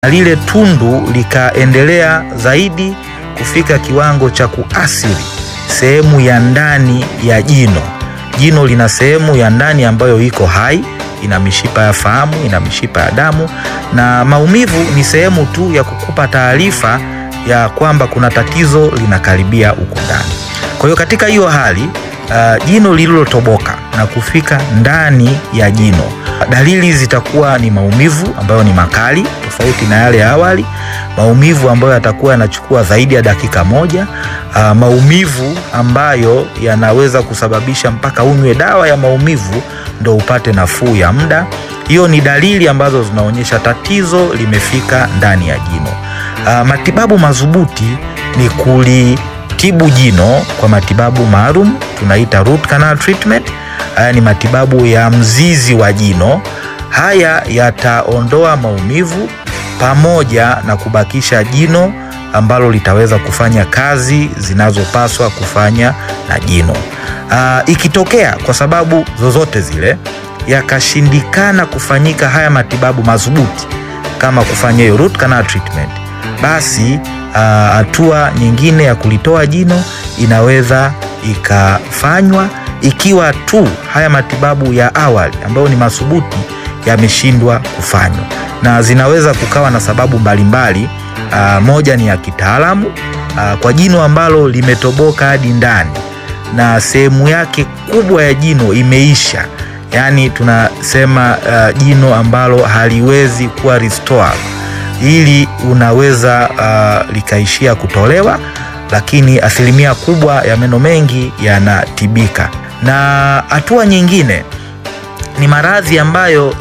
na lile tundu likaendelea zaidi kufika kiwango cha kuathiri sehemu ya ndani ya jino. Jino lina sehemu ya ndani ambayo iko hai, ina mishipa ya fahamu, ina mishipa ya damu, na maumivu ni sehemu tu ya kukupa taarifa ya kwamba kuna tatizo linakaribia huko ndani. Kwa hiyo katika hiyo hali uh, jino lililotoboka na kufika ndani ya jino, dalili zitakuwa ni maumivu ambayo ni makali tofauti na yale ya awali, maumivu ambayo yatakuwa yanachukua zaidi ya dakika moja, uh, maumivu ambayo yanaweza kusababisha mpaka unywe dawa ya maumivu ndo upate nafuu ya muda. Hiyo ni dalili ambazo zinaonyesha tatizo limefika ndani ya jino. Uh, matibabu madhubuti ni kulitibu jino kwa matibabu maalum tunaita root canal treatment. Haya ni matibabu ya mzizi wa jino. Haya yataondoa maumivu pamoja na kubakisha jino ambalo litaweza kufanya kazi zinazopaswa kufanya na jino. Uh, ikitokea kwa sababu zozote zile yakashindikana kufanyika haya matibabu madhubuti kama kufanya hiyo root canal treatment, basi hatua uh, nyingine ya kulitoa jino inaweza ikafanywa ikiwa tu haya matibabu ya awali ambayo ni madhubuti yameshindwa kufanywa, na zinaweza kukawa na sababu mbalimbali. Uh, moja ni ya kitaalamu uh, kwa jino ambalo limetoboka hadi ndani na sehemu yake kubwa ya jino imeisha, yaani tunasema uh, jino ambalo haliwezi kuwa restore, ili unaweza uh, likaishia kutolewa, lakini asilimia kubwa ya meno mengi yanatibika. Na hatua nyingine ni maradhi ambayo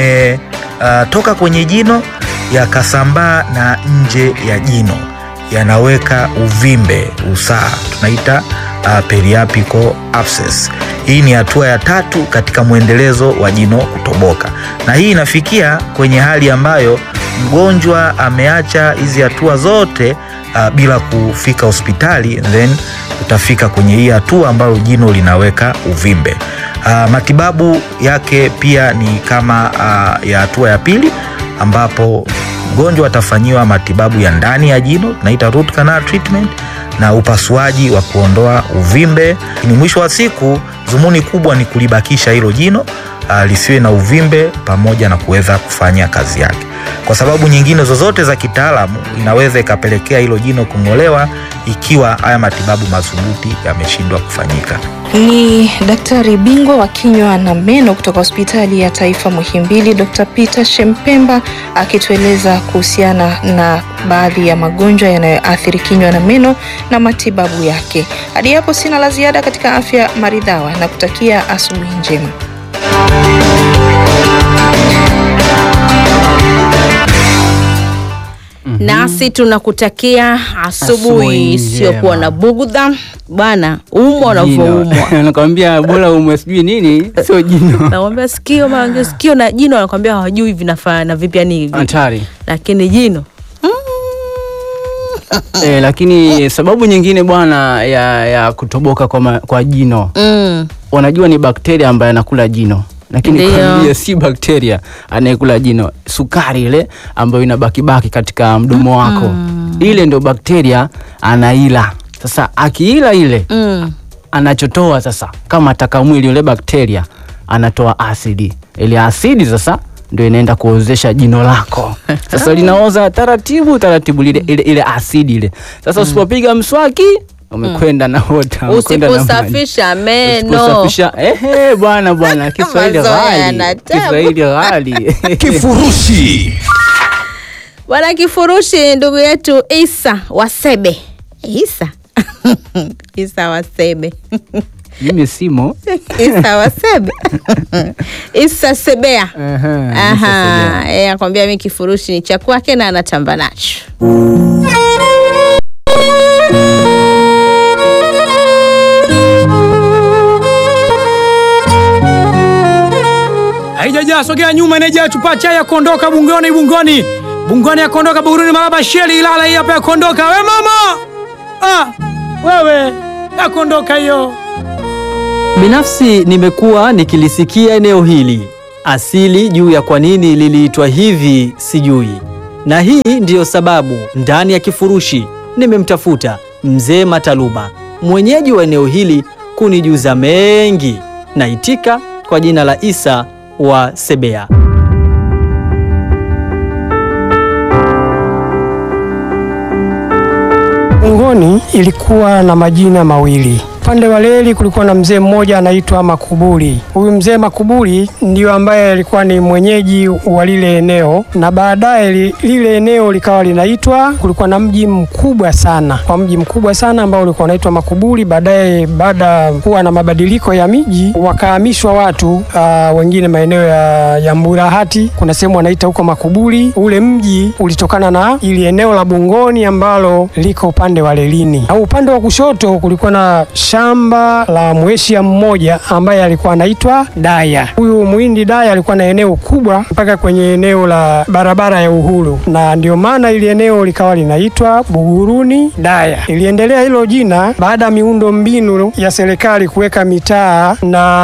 yametoka uh, kwenye jino yakasambaa na nje ya jino, yanaweka uvimbe, usaha, tunaita uh, periapical abscess. Hii ni hatua ya tatu katika mwendelezo wa jino kutoboka, na hii inafikia kwenye hali ambayo mgonjwa ameacha hizi hatua zote uh, bila kufika hospitali, then utafika kwenye hii hatua ambayo jino linaweka uvimbe. Uh, matibabu yake pia ni kama uh, ya hatua ya pili ambapo mgonjwa atafanyiwa matibabu ya ndani ya jino tunaita root canal treatment na upasuaji wa kuondoa uvimbe. Ni mwisho wa siku, dhumuni kubwa ni kulibakisha hilo jino uh, lisiwe na uvimbe pamoja na kuweza kufanya kazi yake. Kwa sababu nyingine zozote za kitaalamu inaweza ikapelekea hilo jino kung'olewa ikiwa haya matibabu madhubuti yameshindwa kufanyika. Ni daktari bingwa wa kinywa na meno kutoka hospitali ya taifa Muhimbili, Dr. Peter Shempemba akitueleza kuhusiana na baadhi ya magonjwa yanayoathiri kinywa na meno na matibabu yake. Hadi hapo sina la ziada katika afya maridhawa na kutakia asubuhi njema. Nasi tunakutakia Asubuhi asubuhi isiyokuwa njema. na bugudha bwana, umwa unavyoumwa. nakwambia bora umwe sijui nini sio jino Nakwambia sikio mara sikio na jino, wanakwambia hawajui vinafanana vipi, yani hatari lakini jino e, lakini sababu nyingine bwana ya, ya kutoboka kwa, ma, kwa jino mm. wanajua ni bakteria ambaye anakula jino lakini Ndio. kwambia si bakteria anayekula jino, sukari ile ambayo inabakibaki katika mdomo wako ile ndio bakteria anaila. Sasa akiila ile Mm. anachotoa sasa, kama ataka mwili yule bakteria anatoa asidi. Ile asidi sasa ndio inaenda kuozesha jino lako. Sasa linaoza taratibu taratibu, lile ile, ile asidi ile. Sasa usipopiga mswaki umekwenda na wota, umekwenda na maji. Usiposafisha meno Usiposafisha ehe, bwana bwana, Kiswahili Mazoea ghali, yana tabu. Kiswahili ghali. Kifurushi bwana, kifurushi ndugu yetu Isa Wasebe Isa Isa Wasebe Mimi simo Isa Wasebe Isa Sebea Ehe, Aha, yeye akwambia mi kifurushi ni cha kwake na anatamba nacho. haijajaa sogea nyuma inajaa chupa chai ya kuondoka bungoni bungoni bungoni ya kuondoka buruni malaba sheli ilala hii hapa ya kuondoka we mama ah, wewe ya kuondoka hiyo Binafsi nimekuwa nikilisikia eneo hili asili juu ya kwa nini liliitwa hivi sijui. na hii ndiyo sababu ndani ya kifurushi nimemtafuta mzee Mataluma, mwenyeji wa eneo hili, kunijuza mengi. Naitika kwa jina la Isa wa Sebea. Bungoni ilikuwa na majina mawili. Upande wa Leli kulikuwa na mzee mmoja anaitwa Makuburi. Huyu mzee Makuburi ndio ambaye alikuwa ni mwenyeji wa lile eneo, na baadaye li, lile eneo likawa linaitwa, kulikuwa na mji mkubwa sana, kwa mji mkubwa sana ambao ulikuwa unaitwa Makuburi. Baadaye baada ya kuwa na mabadiliko ya miji, wakahamishwa watu uh, wengine maeneo ya, ya Mburahati, kuna sehemu wanaita huko Makuburi. Ule mji ulitokana na ili eneo la Bungoni ambalo liko upande wa Lelini, na upande wa kushoto kulikuwa na shamba la mweshia mmoja ambaye alikuwa anaitwa Daya. Huyu muhindi Daya alikuwa na eneo kubwa mpaka kwenye eneo la barabara ya Uhuru, na ndio maana ili eneo likawa linaitwa Buguruni Daya. Iliendelea hilo jina baada ya miundo mbinu ya serikali kuweka mitaa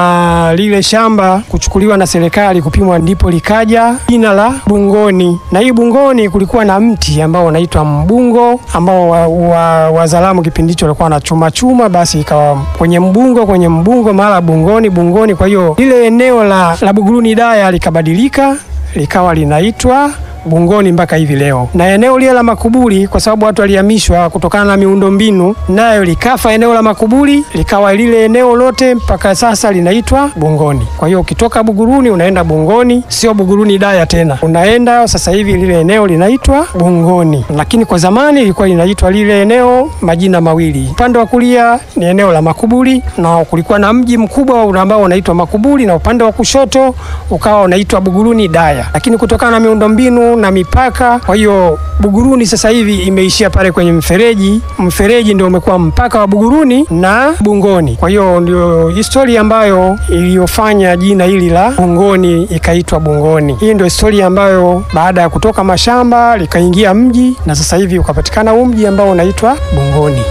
na lile shamba kuchukuliwa na serikali kupimwa, ndipo likaja jina la Bungoni. Na hii Bungoni kulikuwa na mti ambao unaitwa mbungo ambao wazalamu wa, wa kipindi hicho walikuwa na chuma chuma, basi ikawa kwenye mbungo kwenye mbungo mara Bungoni Bungoni. Kwa hiyo lile eneo la, la Buguruni Daya likabadilika likawa linaitwa Bungoni mpaka hivi leo, na eneo lile la Makuburi kwa sababu watu walihamishwa kutokana na miundombinu, nayo likafa. Eneo la Makuburi likawa lile eneo lote mpaka sasa linaitwa Bungoni. Kwa hiyo ukitoka Buguruni unaenda Bungoni, sio Buguruni Daya tena, unaenda sasa hivi lile eneo linaitwa Bungoni, lakini kwa zamani ilikuwa linaitwa lile eneo majina mawili. Upande wa kulia ni eneo la Makuburi na kulikuwa na mji mkubwa ambao unaitwa Makuburi, na upande wa kushoto ukawa unaitwa Buguruni Daya, lakini kutokana na miundombinu na mipaka. Kwa hiyo Buguruni sasa hivi imeishia pale kwenye mfereji. Mfereji ndio umekuwa mpaka wa Buguruni na Bungoni. Kwa hiyo ndio historia ambayo iliyofanya jina hili la Bungoni ikaitwa Bungoni. Hii ndio historia ambayo baada ya kutoka mashamba likaingia mji na sasa hivi ukapatikana huu mji ambao unaitwa Bungoni.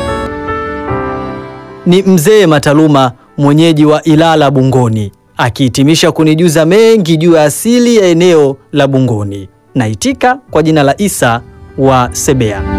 Ni mzee Mataluma, mwenyeji wa Ilala Bungoni, akihitimisha kunijuza mengi juu ya asili ya eneo la Bungoni. Naitika kwa jina la Isa wa Sebea.